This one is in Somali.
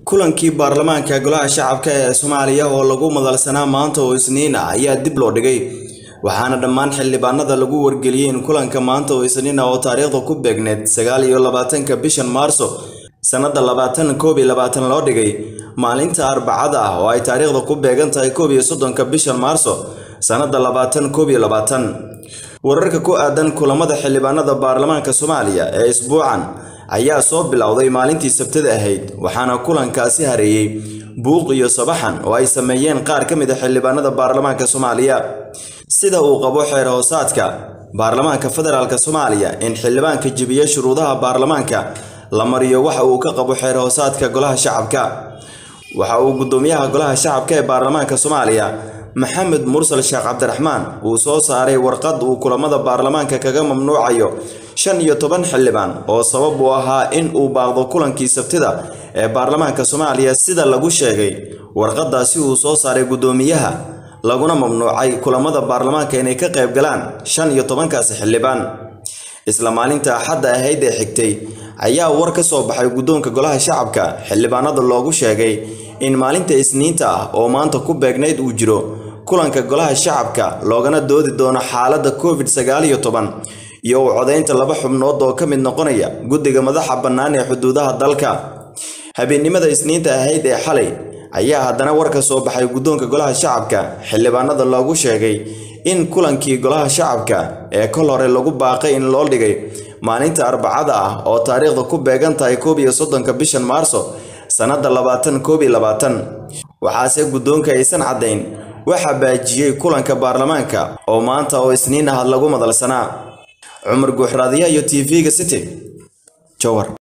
kulankii baarlamaanka golaha shacabka ee soomaaliya oo lagu madalsanaa maanta oo isniin ah ayaa dib loo dhigay waxaana dhammaan xildhibaanada lagu wargeliyey in kulanka maanta oo isniin ah oo taariikhda ku beegneed sagaal iyo labaatanka bishan maarso sannada labaatan koob iyo labaatan loo dhigay maalinta arbacada ah oo ay taariikhda ku beegan tahay koob iyo soddonka bishan maarso sannada labaatan koob iyo labaatan wararka ku aadan kulamada xildhibaanada baarlamaanka soomaaliya ee isbuucan ayaa soo bilowday maalintii sabtada ahayd waxaana kulankaasi hareeyey buuq iyo sabaxan oo ay sameeyeen qaar ka mid a xildhibaanada baarlamaanka soomaaliya sida uu qabo xeer hoosaadka baarlamaanka federaalk soomaaliya in xildhibaanka jebiya shuruudaha baarlamaanka la mariyo waxa uu ka qabo xeer hoosaadka golaha shacabka waxa uu guddoomiyaha golaha shacabka ee baarlamaanka soomaaliya maxamed mursal sheekh cabdiraxmaan uu soo saaray warqad uu kulamada baarlamaanka kaga mamnuucayo shan iyo toban xildhibaan oo sabab u ahaa in uu baaqdo kulankii sabtida ee baarlamaanka soomaaliya sida lagu sheegay warqadaasi uu soo saaray guddoomiyaha laguna mamnuucay kulamada baarlamaanka inay ka qayb galaan shan iyo tobankaasi xildhibaan isla maalinta axadda ahayd ee xigtay ayaa war ka soo baxay guddoonka golaha shacabka xildhibaanada loogu sheegay in maalinta isniinta ah oo maanta ku beegnayd uu jiro kulanka golaha shacabka loogana doodi doono xaaladda covid sagaal iyo toban iyo u codaynta laba xubnood oo ka mid noqonaya guddiga madaxa bannaan ee xuduudaha dalka habeennimada isniinta ahayd ee xalay ayaa haddana war ka soo baxay guddoonka golaha shacabka xildhibaanada loogu sheegay in kulankii golaha shacabka ee kol hore lagu baaqay in loo dhigay maalinta arbacada ah oo taariikhda ku beegan tahay koob iyo soddonka bishan maarso sannada labaatan koob iyo labaatan waxaase guddoonka aysan caddayn waxaa baajiyey kulanka baarlamaanka oo maanta oo isniin ah lagu madalsanaa cumar guuxraadiyaha iyo t v-ga city jowar